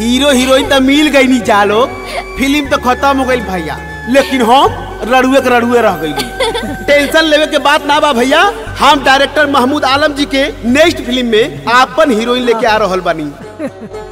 hero heroine तो मिल गई नी जा लोग फिल्म तो खत्म हो गई भैया लेकिन हम रड़ुए के रड़ुए रह गई टेंशन लेवे के बात ना बा भैया हम डायरेक्टर महमूद आलम जी के नेक्स्ट फिल्म में आपन हीरोइन लेके आ रहल बानी